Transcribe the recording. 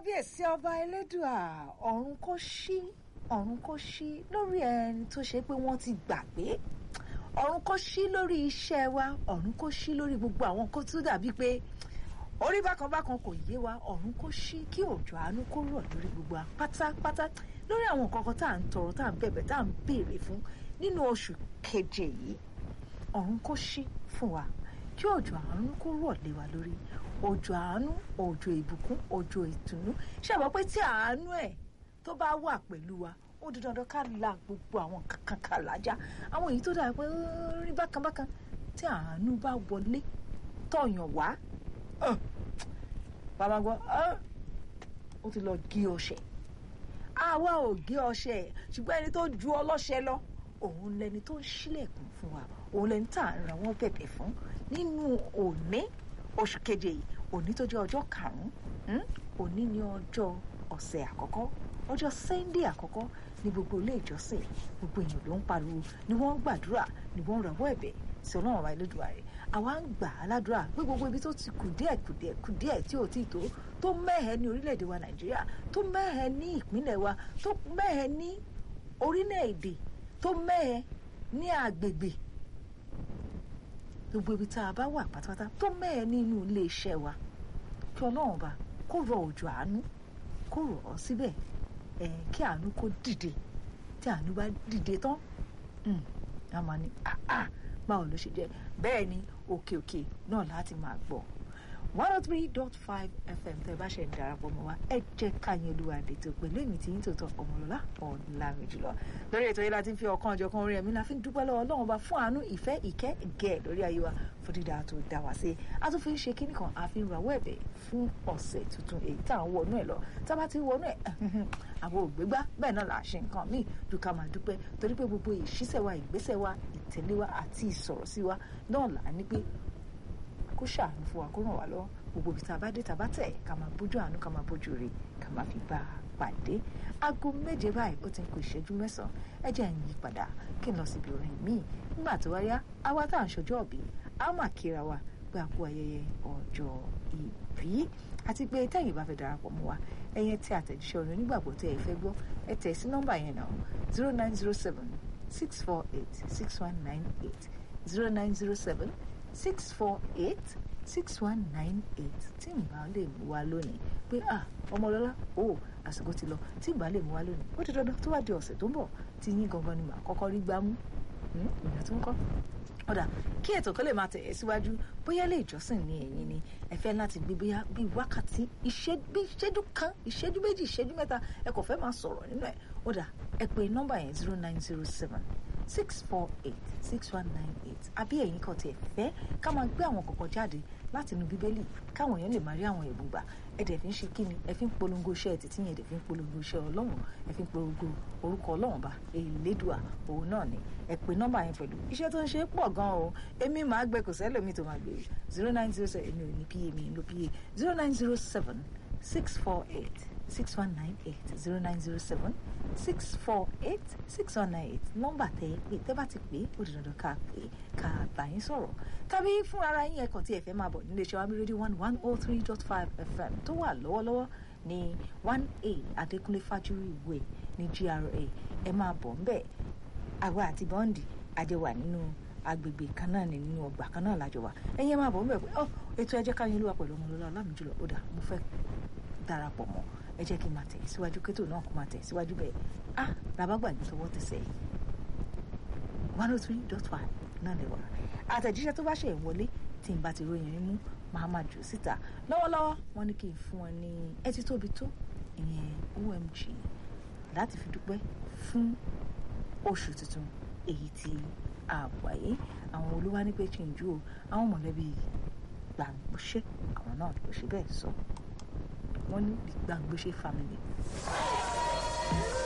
kábíyèsí ọba elédùà ọ̀run kò ṣí ọ̀run kò ṣí lórí ẹni tó ṣe pé wọ́n ti gbàgbé ọ̀run kò ṣí lórí iṣẹ́ wa ọ̀run kò ṣí lórí gbogbo àwọn kó tó dàbí pé orí bákan bákan kò yé wa ọ̀run kò ṣí kí òjò àánú kó rọ̀ lórí gbogbo wa pátápátá lórí àwọn nǹkan kan tá à ń tọrọ tá à ń bẹ̀bẹ̀ tá à ń béèrè fún nínú oṣù keje yìí ọ̀run kò ṣí fún wa kí òjò àánú kó rọ̀ lé wa lórí òjò àánú òjò ìbùkún òjò ìtùnú ṣàbọ̀ pé tí àánú ẹ̀ tó bá wà pẹ̀lú wa ó di dandan ká la gbogbo àwọn kankan ká làjá àwọn èyí tó dà pé rí bákan bákan tí àánú bá wọlé tọ̀yàn wá bàbá gbọ́ ó ti lọ gé ọṣẹ àwa ò gé ọṣẹ ṣùgbọ́n ẹni tó ju ọlọ́ṣẹ lọ òun lẹni tó ń ṣílẹ̀kùn fún wa òun lẹni tá à ń ra wọn bẹ̀bẹ̀ fún nínú òní oṣù keje yìí òní tó jẹ́ ọjọ́ karùn-ún òní ní ọjọ́ ọ̀sẹ̀ àkọ́kọ́ ọjọ́ sunday àkọ́kọ́ ní gbogbo ilé ìjọsìn gbogbo èèyàn ló ń pariwo ni wọ́n ń gbàdúrà ni wọ́n ń rawọ́ ẹ̀bẹ̀ sí ọlọ́run ọba Elédùà rẹ̀ àwa ń gbà á ládùúrà pé gbogbo ibi tó ti kù díẹ̀ kù díẹ̀ kù díẹ̀ tí ò tí ì tó tó mẹ́hẹ̀ ní orílẹ̀-èdè wa nàìjíríà tó mẹ́hẹ̀ ní ìpínlẹ̀ wa tó mẹ́hẹ̀ ní orílẹ̀-èdè tó mẹ́hẹ̀ ní agbègbè gbogbo ibi tá a bá wà pátápátá tó mẹ́hẹ̀ nínú ilé iṣẹ́ wa kí ọlọ́run ọba kó rọ òjò àánú kó rọ̀ ọ́ síbẹ̀ ẹ̀ kí àánú kó dìde tí àánú bá dìde tán a máa ní báwo ló ṣe jẹ́ bẹ́ẹ̀ ni òkè òkè náà láti máa gbọ́ one oh three dot five fm tẹ́ bá ṣe ń darapọ̀ mọ́ wa ẹ jẹ́ káyọ̀ olúwa dètò pẹ̀lú èmi tí yín tòótọ́ ọmọlọ́lá ọ̀làmì jùlọ lórí ètò yìí la ti ń fi ọ̀kan ọ̀jọ̀kan orin ẹ̀mí la fi ń dúpẹ́ lọ́wọ́ ọlọ́run bá fún àánú ìfẹ́ ìkẹ́ gẹ̀ lórí ayé wa fún dídá tó dá wa sí a tún fi ń ṣe kíní kan a fi ń rawọ́ ẹ̀bẹ̀ fún ọ̀sẹ̀ tuntun èyí tá à ń wọnú ẹ̀ lọ tá a bá ti wọnú ẹ̀ àwọn ògbégbá bẹ́ẹ̀ náà là á ṣe nǹkan míì ju ká máa dúpẹ́ torí pé gbogbo ìṣísẹ̀ wa ìgbésẹ̀ wa ìtẹ̀lé wa àti ìsọ̀rọ̀ sí wa náà là á ní pé kó ṣàánú fún wa kó ràn wá lọ́wọ́ gbogbo ibi tá a bá dé tá a bá tẹ̀ ká máa bójú àánú ká máa bójú rè ká máa fi bá a pàdé aago méje báyìí ó ti ń kó ìṣẹ́jú mẹ́sàn-án ẹ jẹ́ ń yí padà kí n lọ síbi orin míì nígbà tó wáyá àwa tá à ń ṣọjọ́ ọ̀bí a máa kíra wa pé a kú ayẹyẹ ọjọ́ ìbí àti pé tẹ́yìn bá fẹ́ darapọ̀ mọ́ wa ẹ̀yẹn tí àtẹ̀jíṣẹ́ orin onígbàgbọ́ tẹ́ ẹ fẹ́ gbọ́ ẹ tẹ̀ sí nọ́mbà yẹn náà zero nine zero seven six four eight six one nine eight zero nine zero seven six four eight six one nine eight tí ìbá lè mú wa lónìí pé ah ọmọlọ́lá o àsìkò ti lọ tí ìbá lè mú wa lónìí ó ti dandan tó wá di ọ̀sẹ̀ tó ń bọ̀ tí yín gangan ni màá kọ́kọ́ rí gbámú ìyá tó ń kọ́ ọ̀dà kí ètò kan lè máa tẹ̀ ẹ́ síwájú bóyá lè ìjọsìn ní ẹ̀yìn ni ẹ fẹ́ láti gbé bóyá bíi wákàtí bí ìṣẹ́jú kan ìṣẹ́jú méjì ìṣẹ́jú mẹ́ta ẹ kò fẹ́ máa sọ̀rọ̀ nínú ẹ̀ ọ̀dà ẹ pè nọ́mbà yẹn zero nine zero seven six four eight six one nine eight àbí ẹ̀yin kan tiẹ̀ fẹ́ ká máa gbé àwọn kọ̀ọ̀kan jáde láti inú bíbélì káwọn èèyàn lè máa rí àwọn ẹ̀bùn gbà ẹ dẹ̀ fi ń ṣe kíni ẹ fi ń polongo iṣẹ́ ẹ títí yẹn ẹ dẹ̀ fi ń polongo iṣẹ́ ọlọ́run ẹ fi ń polongo orúkọ ọlọ́run bá Elédùà òun náà ni ẹ pè nọ́mbà yẹn pẹ̀lú iṣẹ́ tó ń ṣe pọ̀ gan o èmi máa gbé kò sẹ́lòmí tó máa gbé zero nine zero seven èmi ò ní pa mi ló pa zero nine zero seven six four eight six one nine eight zero nine zero seven six four eight six one nine eight nọ́mbà tẹ ẹ pé tẹ bá ti pè é ó di dandan ká pè é ká bá yín sọ̀rọ̀ tàbí fún ara yín ẹ̀kọ́ tí ẹ fẹ́ máa bọ̀ nílé iṣẹ́ wa mi rédíò one one oh three dot five fm tó wà lọ́wọ́lọ́wọ́ ní one a adékúnlé fájúrì way ní gra ẹ máa bọ̀ ńbẹ̀ àwa àti bọ́ǹdì àjẹwà nínú agbègbè kan náà ní nínú ọgbà kan náà lájọ wa ẹ̀yin ẹ máa bọ̀ ńbẹ̀ pé ọ ètò ẹjẹ́ káyọ̀ olúwa pẹ̀lú ọmọlọ́lá ọlámìjùlọ ó dà mo fẹ́ darapọ̀ mọ́ ẹ jẹ́ kí n máa tẹ̀ síwájú kétò náà kó máa tẹ̀ síwájú bẹ́ẹ̀ ah làbágbà ní tọwọ́ tẹsẹ̀ one oh three dot five náà lè wà àtẹ̀jíṣẹ́ tó bá ṣe ìwọlé tí n bá ti ròyìn rí mú máa máa jù síta lọ́wọ́lọ́wọ́ wọ́n ní kí n fún wọn ní ẹtí tóbi tó ìyẹn OMG láti fi dúpẹ́ fún oṣù tuntun èyí tí a wà yìí àwọn olúwa ní pé kí n ju o àwọn mọ̀lẹ́bí gbàgbọ́ṣẹ́ àwọn náà ló ṣe bẹ́ẹ̀ sọ wọ́n ní the gbàgbọ́ṣẹ́ family.